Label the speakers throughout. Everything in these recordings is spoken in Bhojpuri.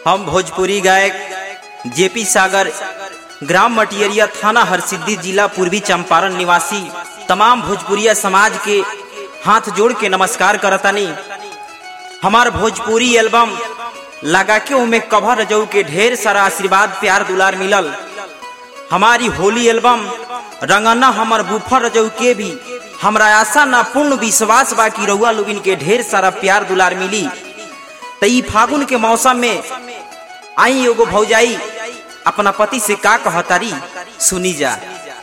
Speaker 1: हम भोजपुरी गायक जेपी सागर ग्राम मटियरिया थाना हरसिद्धि जिला पूर्वी चंपारण निवासी तमाम भोजपुरिया समाज के हाथ जोड़ के नमस्कार करतानी हमार भोजपुरी एल्बम लगा के उमे कभर रजऊ के ढेर सारा आशीर्वाद प्यार दुलार मिलल हमारी होली एल्बम रंगना हमर बुफर रजऊ के भी हमरा आशा ना पूर्ण विश्वास बा कि रउआ लोगिन के ढेर सारा प्यार दुलार मिली त ई फागुन के मौसम में आई एगो भौजाई अपना पति से का कहतारी सुनी जा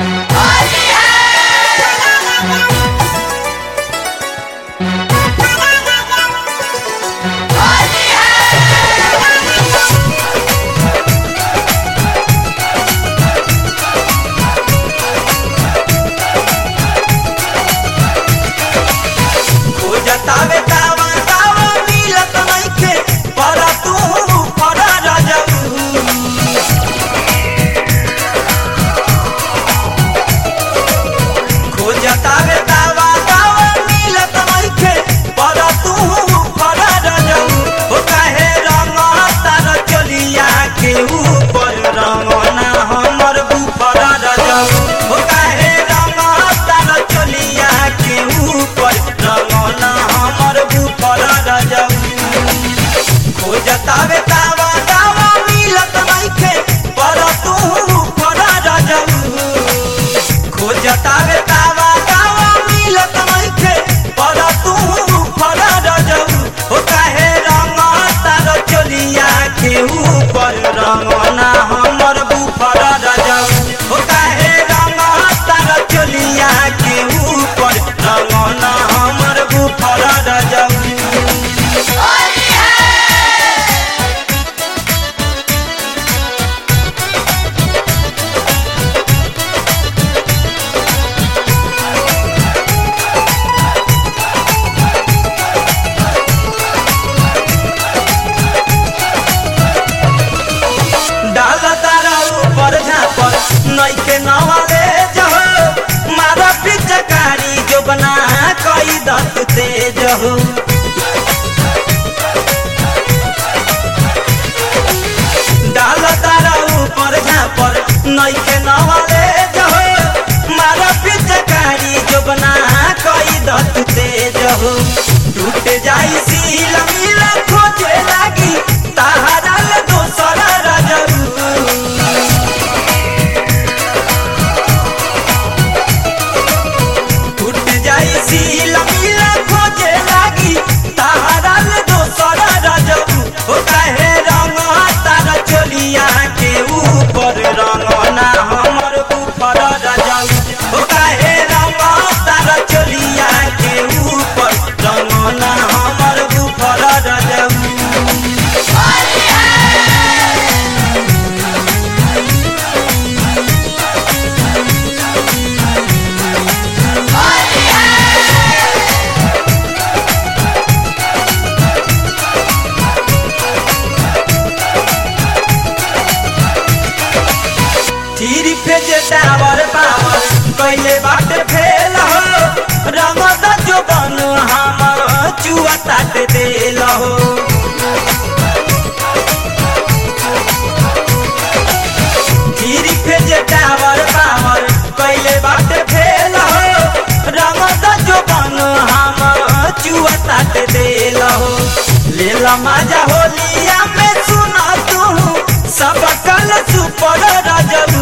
Speaker 2: जतावे तावा तावा मिलत नइखे पर तू पर रजऊ खोजतावे तावा तावा मिलत नइखे पर तू पर रजऊ हो काहे रंग तार चलिया के ऊपर रंगना हमर ऊपर रजऊ हो काहे रंग तार चलिया के ऊपर रंगना हमर ऊपर रजऊ खोजतावे तावा तावा मिलत नइखे पर तू पर रजऊ खोजतावे तावा तावा मिलत नइखे पर तू पर रजऊ हो काहे रंग तार चलिया के ऊपर रंगना हमर ऊपर रजऊ हो काहे रंग तार चलिया के ऊपर रंगना हमर ऊपर रजऊ डाल तारा ऊपर झापर नइखे नवाले जहो मारा पिचकारी जो बना कई दत तेज हो डाल तारा ऊपर झापर नइखे नवाले जहो मारा पिचकारी जो बना कई दत तेज हो टूट जाई सील मिल खोजे लागी ताहरा ले दोसर रजऊ टूट जाई सील मिल खोजे लागी ताहरा ले दोसर रजऊ हो काहे रंग तार चलिया के ऊपर रंगना हमर ऊपर रजऊ हो काहे रंग तार चलिया के ऊपर रंगना हमर ऊपर रजऊ थीरी फेजे टावर पावर कैले बाट फेल हो रंग द जो बन हमर चुआ ताट देल हो थीरी फेजे टावर पावर कैले बाट फेल हो रंग द जो बन हमर चुआ ताट देल हो लेला मजा होलिया में सुना तू सब कल सुपर रजऊ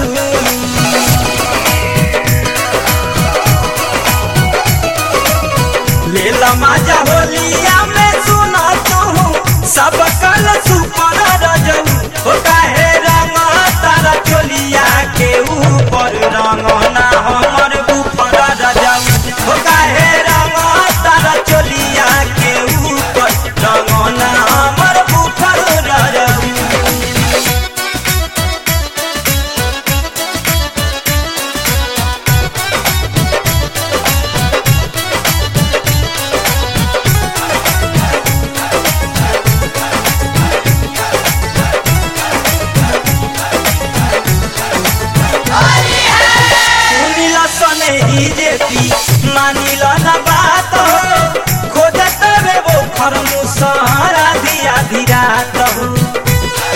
Speaker 2: लेला मजा होलिया में सुना तू सब कल सुपर रजऊ हो काहे रंग तारा चोलिया के ऊपर रंगना हमर ऊपर रजऊ हो काहे रंग तारा चोलिया के ऊपर रंगना हमर ऊपर रजऊ सुनिला सने ही जेपी मानिला ना बात हो खोजत रे वो फरमुसा रात हो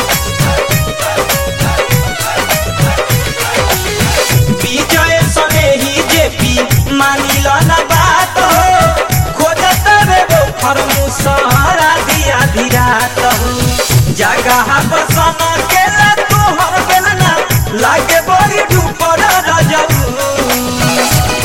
Speaker 2: सहारा दिया धीरा जगह बसन केला तोहर बेलना लागे बड़ी डूपर रजऊ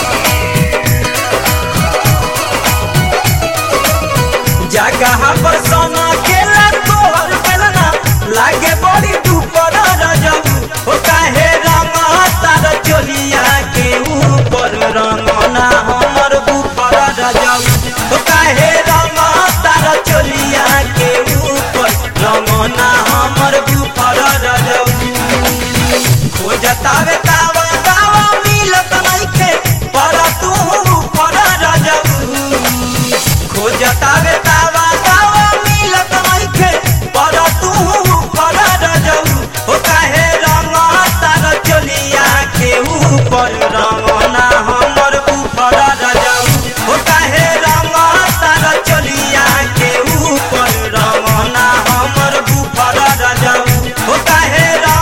Speaker 2: जगह बसन केला तोहर बेलना लागे बड़ी डूपर रजऊ ओ काहे रंग तार चोलिया के ऊपर रंगना हमर ऊपर रजऊ ओ काहे रंग तार चोलिया के ऊपर रंगना हमर ऊपर रजऊ खोजतावे तावा तावा मिलत नइखे पर तू ऊपर रजऊ खोजतावे तावा तावा मिलत नइखे पर तू ऊपर रजऊ ओ काहे रंग तार चोलिया के ऊपर रंगना हमर ऊपर रजऊ ओ काहे रंग तार चोलिया के ऊपर रंगना हमर ऊपर रजऊ ओ काहे रंग